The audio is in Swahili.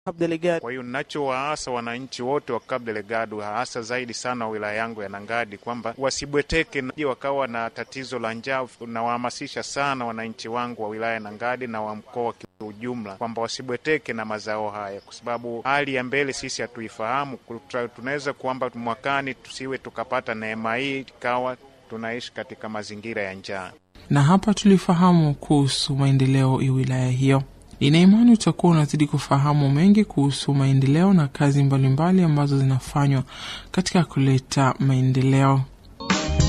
Cabo Delgado. Kwa hiyo ninachowaasa wananchi wote wa Cabo Delgado, hasa zaidi sana wa wilaya yangu ya Nangadi, kwamba wasibweteke na wakawa na tatizo la njaa. Nawahamasisha sana wananchi wangu wa wilaya ya Nangadi na wa mkoa kiujumla kwamba wasibweteke na mazao haya, kwa sababu hali ya mbele sisi hatuifahamu. Tunaweza kwamba mwakani tusiwe tukapata neema hii ikawa tunaishi katika mazingira ya njaa. Na hapa tulifahamu kuhusu maendeleo ya wilaya hiyo. Nina imani utakuwa unazidi kufahamu mengi kuhusu maendeleo na kazi mbalimbali mbali ambazo zinafanywa katika kuleta maendeleo.